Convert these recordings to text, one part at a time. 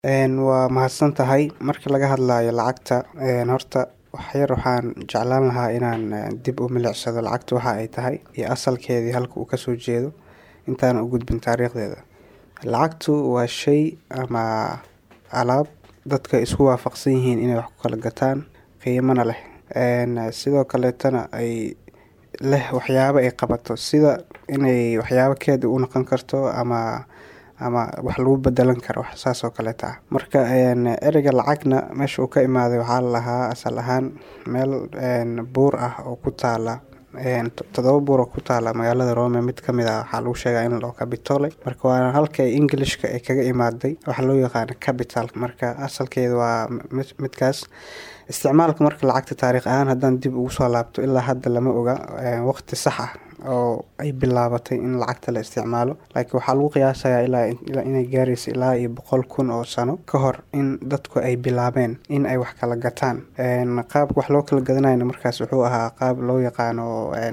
Waa mahadsantahay. Marka laga hadlayo lacagta, horta wax yar waxaan jeclaan lahaa inaan dib u milicsado lacagta waxa ay tahay iyo asalkeedii halka uu kasoo jeedo intaanan u gudbin taariikhdeeda. Lacagtu waa shay ama alaab dadka isku waafaqsan yihiin inay wax ku kala gataan qiimana leh. Sidoo kaleetana ay leh waxyaabo ay qabato sida inay waxyaabo keed u noqon karto ama ama wax lagu bedelan karo wax saas oo kaleeta ah. Marka ereyga lacagna meesha uu ka imaaday waxaa ladahaa asal ahaan meel buur ah oo ku taala todoba buur oo ku taala magaalada Rome mid kamid ah waxaa lagu sheegaa in ladhaho Capitole. Marka waana halka Englishka ay kaga imaaday waxa loo yaqaano capital. Marka asalkeeda waa midkaas. Isticmaalka marka lacagta taariikh ahaan haddaan dib ugu soo laabto ilaa hadda lama oga waqti sax ah oo ay bilaabatay in lacagta la isticmaalo. Laakiin waxaa lagu qiyaasayaa ilaa inay gaarayso ilaa iyo boqol kun oo sano ka hor in dadku ay bilaabeen in ay wax kala gataan. Qaabka wax loo kala gadanayana markaas wuxuu ahaa qaab loo yaqaano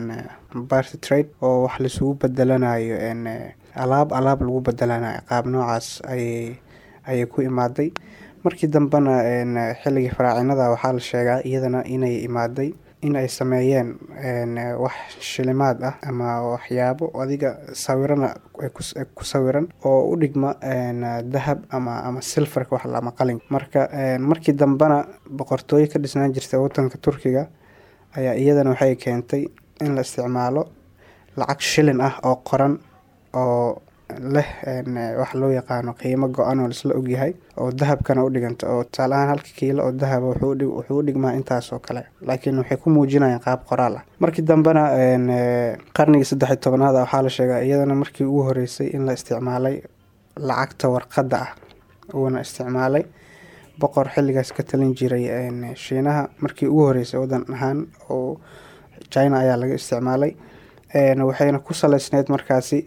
barter trade oo wax lisugu bedelanayo alaab alaab lagu bedelanayo. Qaab noocaas ayay ayay ku imaaday. Markii dambena xilligii faraacinada waxaa la sheegaa iyadana inay imaaday in ay sameeyeen wax shilimaad ah ama waxyaabo adiga sawirana ay ku sawiran oo u dhigma dahab ama ama silfarka wax ama qalin. Marka markii dambena boqortooyo ka dhisnaan jirtay waddanka Turkiga ayaa iyadana waxay keentay in la isticmaalo lacag shilin ah oo qoran oo leh wax loo yaqaano qiimo go-an oo laisla ogyahay oo dahabkana u dhiganta oo tusaale ahaan halka kiilo oo dahab ah wuxuu u dhigmaa intaas oo kale. Laakiin waxay ku muujinayaan qaab qoraal ah. Markii dambena qarnigii saddex iyo tobnaad waxaa la sheegaa iyadana markii ugu horeysay in la isticmaalay lacagta warqadda ah uuna isticmaalay boqor xilligaas ka talin jiray Shiinaha markii ugu horeysay waddan ahaan oo China ayaa laga isticmaalay. Waxayna ku saleysneyd markaasi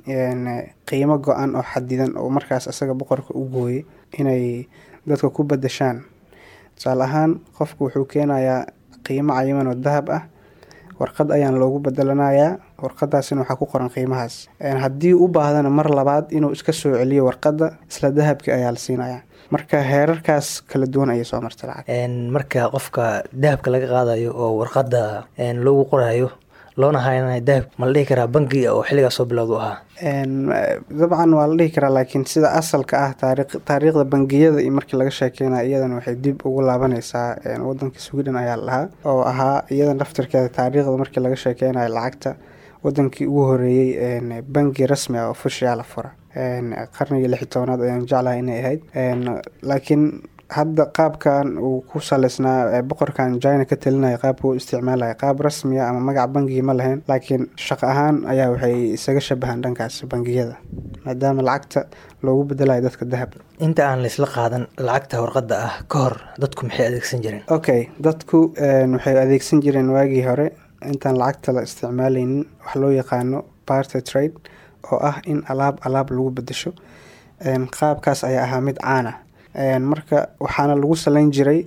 qiimo go-an oo xadidan oo markaas asaga boqorka u gooyay inay dadka ku bedeshaan. Tusaale ahaan qofku wuxuu keenayaa qiimo cayiman oo dahab ah warqad ayaan loogu bedelanayaa warqadaasina waxaa ku qoran qiimahaas. Haddii u baahdana mar labaad inuu iska soo celiyo warqadda isla dahabki ayaa la siinayaa. Marka heerarkaas kala duwan ayay soo martay lacag. Marka qofka dahabka laga qaadayo oo warqadda loogu qorayo loona haynayo dahab ma la dhihi karaa bangiga oo xilligaas soo bilowda u ahaa. Dabcan waa la dhihi karaa laakiin sida asalka ah taariikh taariikhda bangiyada iyo markii laga sheekeynayo iyadana waxay dib ugu laabaneysaa waddanka Sweden ayaa la dhahaa oo ahaa iyada laftirkeeda taariikhda markii laga sheekeynayo lacagta wadankii ugu horeeyay bangi rasmi ah oo official ah fura. Qarnigii lix iyo tobnaad ayaan jeclahay inay ahayd. Laakiin hadda qaabkan uu ku saleysnaa boqorkan China ka talinaya qaabka uu isticmaalaya qaab rasmi ah ama magac bangi ma lahayn laakiin shaqo ahaan ayaa waxay isaga shabahan dhankaas bangiyada maadaama lacagta loogu bedelayo dadka dahab. Inta aan la isla qaadan lacagta warqadda ah ka hor dadku maxay adeegsan jireen? Okay dadku waxay adeegsan jireen waagii hore intaan lacagta la isticmaaleynin wax loo yaqaano barter trade oo ah in alaab alaab lagu bedesho. Qaabkaas ayaa ahaa mid caan ah. Marka waxaana lagu saleyn jiray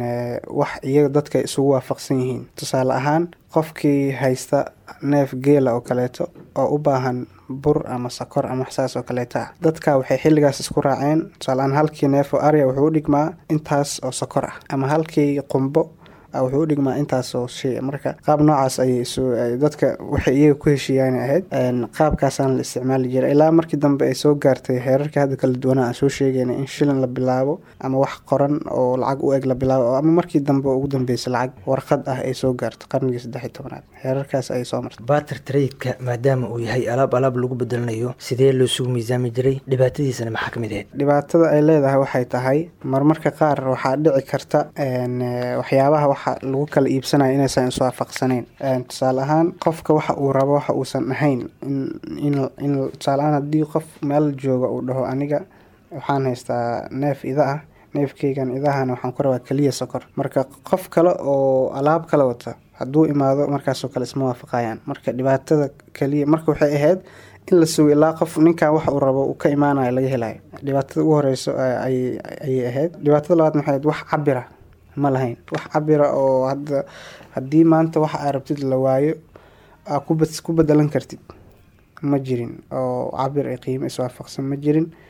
wax iyaga dadka isugu waafaqsan yihiin. Tusaale ahaan qofkii haysta neef geela oo kaleeto oo u baahan bur ama sokor ama wax saas oo kaleeta ah. Dadka waxay xilligaas isku raaceen tusaale ahaan halkii neef oo ari ah wuxuu u dhigmaa intaas oo sokor ah ama halkii qumbo wuxuu u dhigmaa intaas oo shay. Marka qaab noocaas ayay isu dadka waxay iyaga ku heshiiyaan ahayd. Qaabkaasaan la isticmaali jiray ilaa markii dambe ay soo gaartay heerarka hadda kala duwan aan soo sheegaynay in shilin la bilaabo ama wax qoran oo lacag u eg la bilaabo ama markii dambe ugu dambeysay lacag warqad ah ay soo gaarto qarnigii saddex iyo tobnaad. Heerarkaas ayay soo martay. Barter trade-ka maadaama uu yahay alaab alaab lagu bedelanayo sidee loo isugu miisaami jiray dhibaatadiisana maxaa kamid ahayd? Dhibaatada ay leedahay waxay tahay marmarka qaar waxaa dhici karta waxyaabaha waxa lagu kala iibsanayo inaysan is waafaqsaneyn. Tusaale ahaan qofka waxa uu rabo waxa uusan ahayn in in tusaale ahaan haddii qof meel jooga uu dhaho aniga waxaan haystaa neef ida ah neefkeygan idahana waxaan ku rabaa kaliya sokor. Marka qof kale oo alaab kala wata hadduu imaado markaas oo kale isma waafaqayaan. Marka dhibaatada kaliya marka waxay ahayd in la sugo ilaa qof ninkan waxa uu rabo uu ka imaanayo laga helayo. Dhibaatada ugu horeyso ayay ayay ahayd. Dhibaatada labaad maxay ahayd wax cabir ah ma lahayn. Wax cabir ah oo hadda haddii maanta waxa aad rabtid la waayo aa ku ku bedelan kartid ma jirin oo cabir iyo qiimo is waafaqsan ma jirin.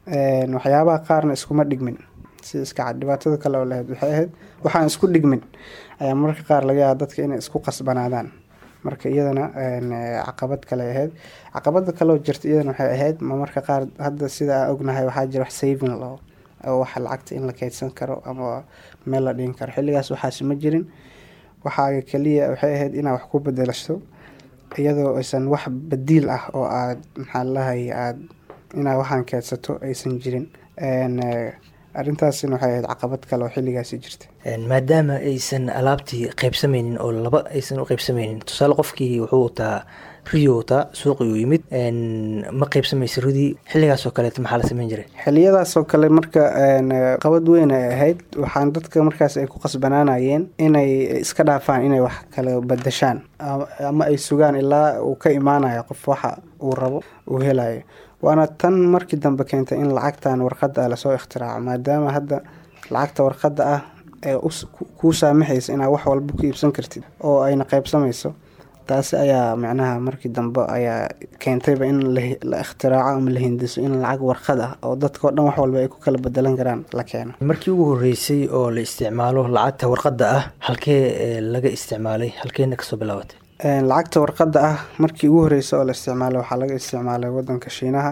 waxyaabaha qaarna iskuma dhigmin si iska cad dhibaatada kale oo lahayd waxay ahayd waxaan isku dhigmin ayaa mararka qaar laga yaaba dadka inay isku qasbanaadaan marka iyadana caqabad kale ahayd caqabada kaleoo jirta iyadana waxay ahayd ma marka qaar hadda sida aan ognahay waxaa jira wax saving loo oo waxa lacagta in la keydsan karo ama meel la dhigin karo xilligaas waxaasi ma jirin waxaaga keliya waxay ahayd inaad wax ku bedelasho iyadoo aysan wax badiil ah oo aad maxaa lalahay aad inaad waxaan keedsato aysan jirin arrintaasina waxay ahayd caqabad kale oo xilligaasi jirta maadaama aysan alaabtii qaybsameynin oo laba aysan u qaybsameynin tusaale qofkii wuxuu wataa riyo wataa suuqii uu yimid ma qaybsamaysa ridii xilligaas oo kaleeto maxaa la sameyn jiray xiliyadaas oo kale marka qabad weyn ay ahayd waxaan dadka markaas ay ku qasbanaanayeen inay iska dhaafaan inay wax kala badashaan ama ay sugaan ilaa uu ka imaanayo qof waxa uu rabo uu helayo waana tan markii dambe keentay in lacagtan warqadda ah lasoo ikhtiraaco maadaama hadda lacagta warqadda ah ee kuu saamaxaysa inaad wax walba ku iibsan kartid oo ayna qaybsamayso taasi ayaa macnaha markii dambe ayaa keentayba in la ikhtiraaco ama la hindiso in lacag warqad ah oo dadka o dhan wax walba ay ku kala bedelan karaan la keeno markii ugu horreysay oo la isticmaalo lacagta warqadda ah halkee laga isticmaalay halkeena kasoo bilaabatay lacagta warqadda ah markii ugu horreysay oo la isticmaalay waxaa laga isticmaalay wadanka shiinaha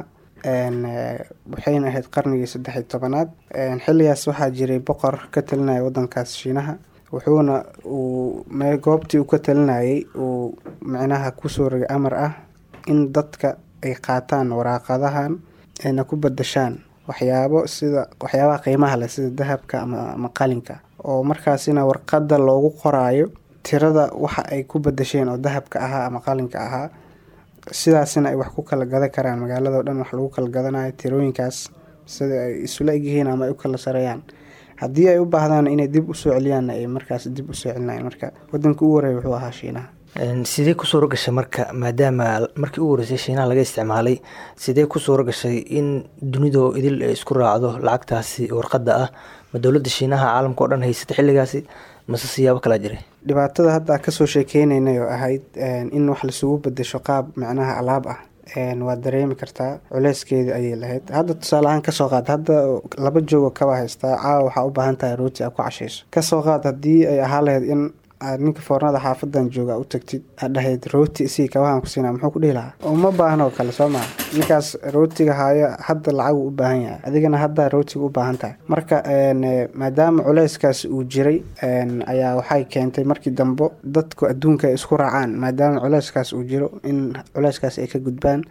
waxayna ahayd qarnigii saddex iyo tobanaad xilligaas waxaa jiray boqor ka talinaya wadankaas shiinaha wuxuuna uu goobtii uu ka talinayay uu micnaha kusoo rogay amar ah in dadka ay qaataan waraaqadahan ayna ku badashaan waxyaabo sida waxyaabaha qiimaha leh sida dahabka ama qalinka oo markaasina warqadda loogu qoraayo tirada waxa ay ku badasheen oo dahabka ahaa ama qalinka ahaa sidaasina ay wax ku kala gadan karaan magaaladao dhan wax lagu kala gadanayo tirooyinkaas sida ay isula egyihiin ama ay u kala sareeyaan haddii ay u baahdaan inay dib usoo celiyaanna ay markaas dib usoo celinayan marka wadanka ugu horeeya wuxuu ahaa shiinaha sidee ku suuro gashay marka maadaama markii ugu horreysay shiinaha laga isticmaalay sidee ku suuro gashay in dunidoo idil ay isku raacdo lacagtaasi warqadda ah ma dowladda shiinaha caalamka o dhan haysata xilligaasi mase siyaabo kalaa jiray dhibaatada hadda kasoo sheekeynaynay oo ahayd in wax laisugu bedesho qaab macnaha alaab ah waad dareemi kartaa culeyskeedii ayay lahayd hadda tusaale ahaan kasoo qaad hadda laba joogo kaba haystaa caawa waxaa u baahan tahay rooti aad ku cashayso kasoo qaad haddii ay ahaa lahayd in aad ninka foornada xaafadan jooga u tagtid aad dhahayd rooti isii kabahan ku siina muxuu ku dhihi lahaa uma baahno oo kale soo maa ninkaas rootiga haayo hadda lacagu u baahan yahay adigana haddaa rootiga u baahan tahay marka maadaama culeyskaas uu jiray ayaa waxay keentay markii dambe dadku adduunka ay isku raacaan maadaama culeyskaas uu jiro in culeyskaas ay ka gudbaan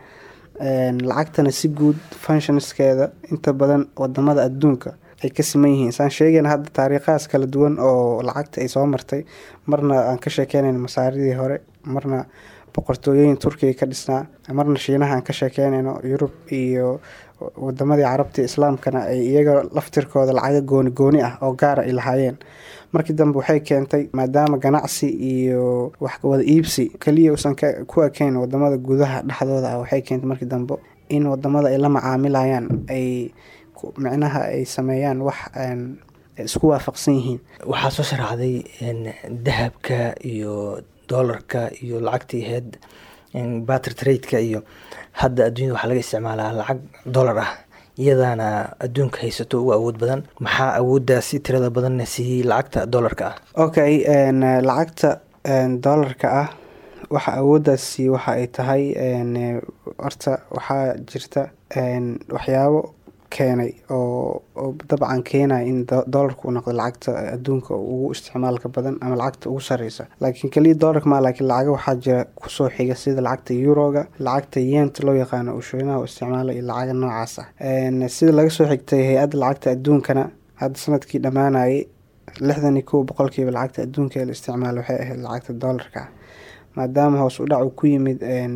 lacagtana si guud functionskeeda inta badan wadamada adduunka ay ka siman yihiin saan sheegayna hadda taariikhahaas kala duwan oo lacagta ay soo martay marna aan ka sheekeynayna masaaridii hore marna boqortooyooyin turkiga ka dhisnaa marna shiinaha aan ka sheekeynayno yurub iyo wadamadii carabta islaamkana ay iyaga laftirkooda lacaga gooni gooni ah oo gaara ay lahaayeen markii dambe waxay keentay maadaama ganacsi iyo wax wada iibsi keliya uusan ku ekeyn wadamada gudaha dhexdooda ah waxay keentay markii dambe in wadamada ay la macaamilayaan ay micnaha ay sameeyaan wax isku waafaqsan yihiin waxaa soo sharaxday dahabka iyo doolarka iyo lacagtii ahayd batter tradeka iyo hadda adduunyada waxaa laga isticmaalaa lacag dollar ah iyadaana adduunka haysato ugu awood badan maxaa awooddaasi tirada badanna siiyey lacagta dollarka ah okay lacagta dollarka ah waxa awooddaasi waxa ay tahay horta waxaa jirta waxyaabo keenay oo dabcan keenaya in doolarka uu noqdo lacagta adduunka ugu isticmaalka badan ama lacagta ugu sareysa laakiin keliya doolarka ma laakiin lacaga waxaa jira kusoo xiga sida lacagta yuroga lacagta yeenta loo yaqaano uu shiinaha u isticmaalo iyo lacaga noocaas ah sida laga soo xigtay hay-adda lacagta adduunkana hadda sanadkii dhammaanayay lixdan iyo kow boqolkiiba lacagta adduunka ee la isticmaalo waxay ahayd lacagta doolarka ah maadaama hoos u dhac uu ku yimid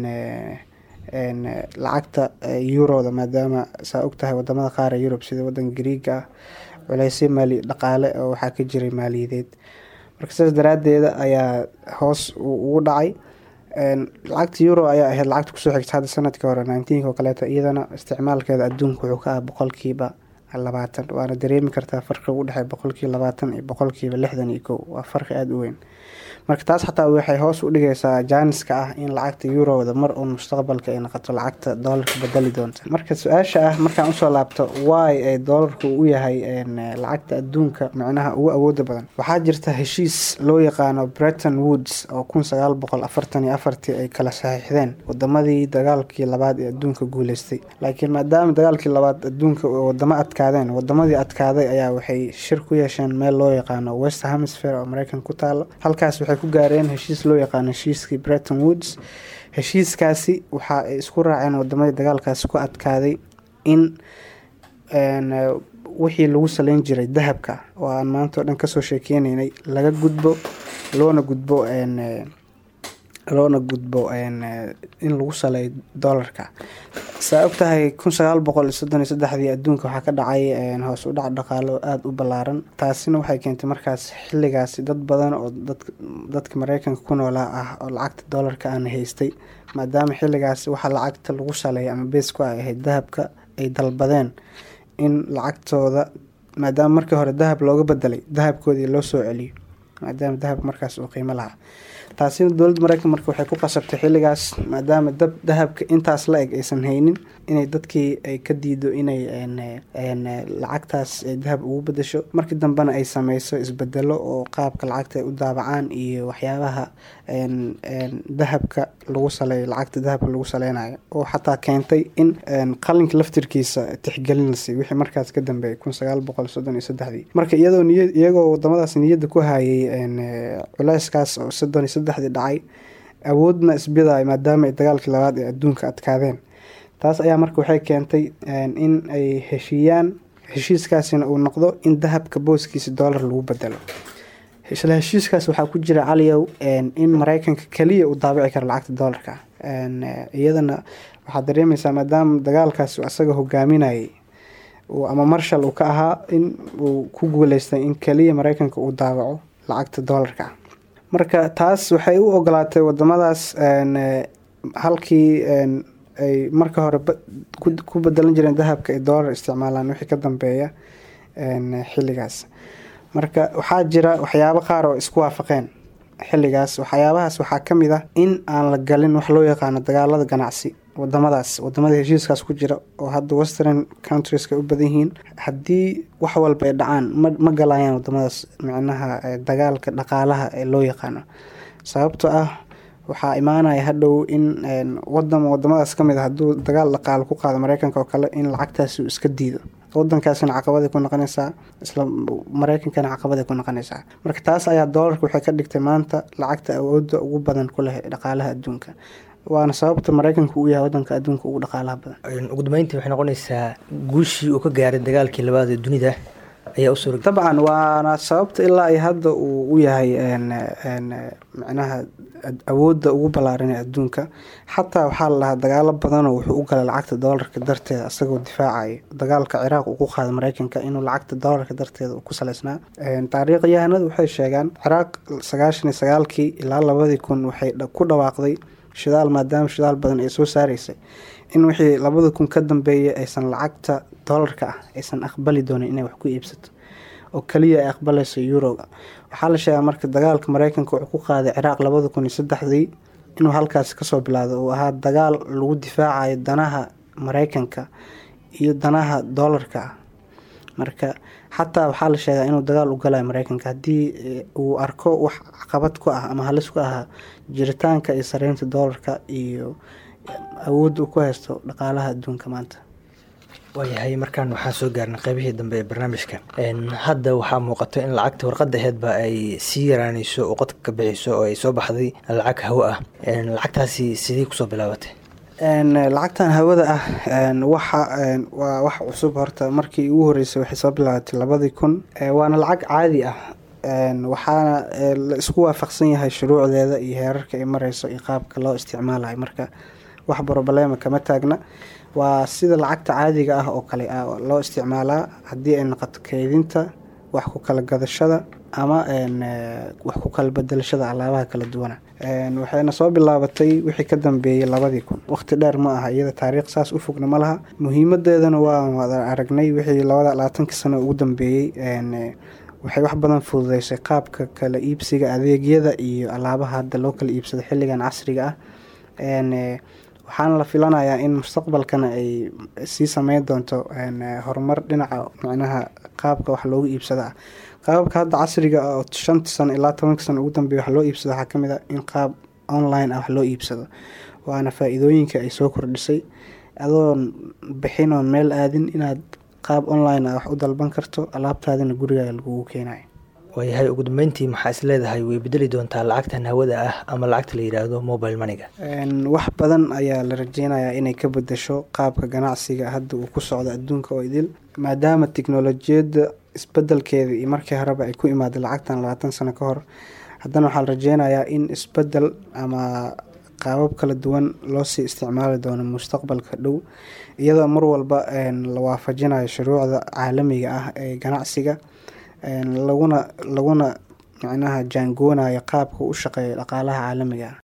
lacagta yuroda maadaama saa og tahay wadamada qaar ee yurub sida wadanka griiga ah culeysyo maali dhaqaale oo waxaa ka jiray maaliyadeed marka sidaas daraadeeda ayaa hoos ugu dhacay lacagta euro ayaa ahayd lacagta kusoo xigta hadda sanadkii hore nineteenk oo kaleeto iyadana isticmaalkeeda adduunka wuxuu ka ah boqolkiiba labaatan waana dareemi kartaa farqiga u dhexeeya boqolkiiba labaatan iyo boqolkiiba lixdan iyo kow waa farqi aada u weyn marka taas xataa waxay hoos u dhigaysaa jaaniska ah in lacagta eurowda mar uun mustaqbalka ay noqoto lacagta doolarka bedeli doonta marka su-aasha ah markaan usoo laabto wy ee doolarku u yahay lacagta adduunka micnaha ugu awooda badan waxaa jirta heshiis loo yaqaano breton woods oo kun sagaal boqol afartan iyo afartii ay kala saxiixdeen wadamadii dagaalkii labaad ee adduunka guuleystay laakiin maadaama dagaalkii labaad adduunka wadamo adkaadeen wadamadii adkaaday ayaa waxay shir ku yeesheen meel loo yaqaano west hemisphere oo mareykan ku taalo halkaas waxay ku gaareen heshiis loo yaqaano heshiiskii breton woods heshiiskaasi waxa ay isku raaceen wadamadii dagaalkaasi ku adkaaday in wixii lagu saleyn jiray dahabka oo aan maanta oo dhan kasoo sheekeyneynay laga gudbo loona gudbo loona gudbo in lagu saleeyo doolarka saa og tahay kun sagaal boqol iyo soddon iyo saddexdii adduunka waxaa ka dhacay hoos u dhac dhaqaalo aada u ballaaran taasina waxay keentay markaas xilligaasi dad badan oo dadka mareykanka ku noolaa ah oo lacagta doolarka aana haystay maadaama xilligaasi waxaa lacagta lagu saleeyay ama bees ku ay ahayd dahabka ay dalbadeen in lacagtooda maadaama markii hore dahab looga bedelay dahabkoodii loo soo celiyo maadaama dahab markaas uu qiimo lahaa taasina dowladda mareykan marka waxay ku qasabtay xilligaas maadaama dab dahabka intaas la eg aysan haynin inay dadkii ay ka diido inay lacagtaas ay dahab ugu bedesho markii dambena ay sameyso isbedelo oo qaabka lacagta ay u daabacaan iyo waxyaabaha dahabka lagu saleeyo lacagta dahabka lagu saleynayo oo xataa keentay in qalinka laftirkiisa tixgelin la siiy wixii markaas ka dambeeyay kun sagaal boqol soddon iyo saddexdii marka iyadoo niya iyagoo wadamadaas niyadda ku hayay culeyskaas oo soddon iyo saddexdii dhacay awoodna isbidaay maadaama ay dagaalkii labaad ee adduunka adkaadeen taas ayaa marka waxay keentay in ay heshiiyaan heshiiskaasina uu noqdo in dahabka booskiisa doolar lagu bedelo isla heshiiskaas waxaa ku jira caliyow in mareykanka keliya uu daabici karo lacagta doolarka iyadana waxaad dareemeysaa maadaama dagaalkaas asaga hogaaminayay ama marshal uu ka ahaa in uu ku guuleystay in keliya mareykanka uu daabaco lacagta doolarka marka taas waxay u ogolaatay wadamadaas halkii ay marka hore ku bedelan jireen dahabka ay doolar isticmaalaan wixii ka dambeeya xilligaas marka waxaa jira waxyaabo qaar oo isku waafaqeen xilligaas waxyaabahaas waxaa ka mid ah in aan la galin wax loo yaqaano dagaalada ganacsi wadamadaas wadamada heshiiskaas ku jira oo hadda western countrieska u badan yihiin haddii wax walba ay dhacaan ma ma galayaan wadamadaas micnaha dagaalka dhaqaalaha ee loo yaqaano sababto ah waxaa imaanaya hadhow in wadan wadamadaas kamid a hadduu dagaal dhaqaalo ku qaado mareykanka oo kale in lacagtaasi uu iska diido wadankaasina caqabaday ku noqonaysaa isla mareykankana caqabaday ku noqonaysaa marka taas ayaa doolarka waxay ka dhigtay maanta lacagta awooda ugu badan ku leh dhaqaalaha adduunka waana sababta mareykanka uu yahay wadanka adduunka ugu dhaqaalaha badan ugu dambeyntii waxay noqonaysaa guushii uu ka gaaray dagaalkii labaad ee dunida ayaa u suura dabcan waana sababta ilaa ay hadda uu u yahay micnaha awoodda ugu ballaaran ee adduunka xataa waxaa la dhahaa dagaalo badanoo wuxuu u galay lacagta doolarka darteeda isagoo difaacayo dagaalka ciraaq uu ku qaaday mareykanka inuu lacagta doolarka darteeda uu ku saleysnaa taariikhyahanadu waxay sheegaan ciraaq sagaashan iyo sagaalkii ilaa labadii kun waxay ku dhawaaqday shidaal maadaama shidaal badan ay soo saaraysay in wixii labada kun ka dambeeyay aysan lacagta doolarka ah aysan aqbali doonin inay wax ku iibsato oo keliya ay aqbalayso yuroga waxaa la sheegaa marka dagaalka mareykanka wuxuu ku qaaday ciraaq labada kun iyo saddexdii inuu halkaasi kasoo bilaado uu ahaa dagaal lagu difaacayo danaha mareykanka iyo danaha doolarka ah marka xataa waxaa la sheegaa inuu dagaal u galayo mareykanka haddii uu arko wax caqabad ku ah ama halis ku ahaa jiritaanka iyo sareynta doolarka iyo awoodda uu ku haysto dhaqaalaha adduunka maanta waayahay markaan waxaan soo gaarnay qeybihii dambe ee barnaamijka hadda waxaa muuqato in lacagta warqadda aheedba ay sii yaraanayso oo qodka ka bixiso oo ay soo baxday lacag hawo ah lacagtaasi sidii kusoo bilaabatay lacagtan hawada ah waxa waa wax cusub horta markii ugu horeysay waxay soo bilaabatay labadii kun waana lacag caadi ah waxaana la isku waafaqsan yahay shuruucdeeda iyo heerarka ay mareyso iyo qaabka loo isticmaalayo marka wax broblema kama taagna waa sida lacagta caadiga ah oo kale loo isticmaalaa haddii ay noqoto keydinta wax ku kala gadashada ama wax ku kala bedelashada alaabaha kala duwana waxayna soo bilaabatay wixii ka dambeeyey labadii kun waqti dheer ma aha iyada taariikh saas u fogna ma laha muhiimadeedana waan wada aragnay wixii labada labaatankii sano ugu dambeeyey waxay wax badan fududeysay qaabka kala iibsiga adeegyada iyo alaabaha hadda loo kala iibsado xilligan casriga ah waxaana la filanayaa in mustaqbalkana ay sii sameyn doonto horumar dhinaca micnaha qaabka wax loogu iibsado ah qaababka hadda casriga ah oo shantii sano ilaa tobankii sano ugu dambeeya wax loo iibsado waxaa kamid ah in qaab online ah wax loo iibsado waana faa-iidooyinka ay soo kordhisay adoon bixin oon meel aadin inaad qaab online ah wax u dalban karto alaabtaadina gurigaaga lagugu keenayo waayahay ugu dambeyntii maxaa is leedahay way bedeli doontaa lacagtan hawada ah ama lacagta la yidhaahdo mobile maniga wax badan ayaa la rajeynayaa inay ka bedesho qaabka ganacsiga hadda uu ku socdo adduunka oo idil maadaama tiknolojiyadda isbedelkeeda iyo markii horeba ay ku imaaday lacagtan labaatan sano ka hor haddana waxaa la rajeynayaa in isbedel ama qaabab kala duwan loosii isticmaali doono mustaqbalka dhow iyadoo mar walba la waafajinayo shuruucda caalamiga ah ee ganacsiga laguna laguna micnaha jaangoonayo qaabka u shaqeeya dhaqaalaha caalamiga ah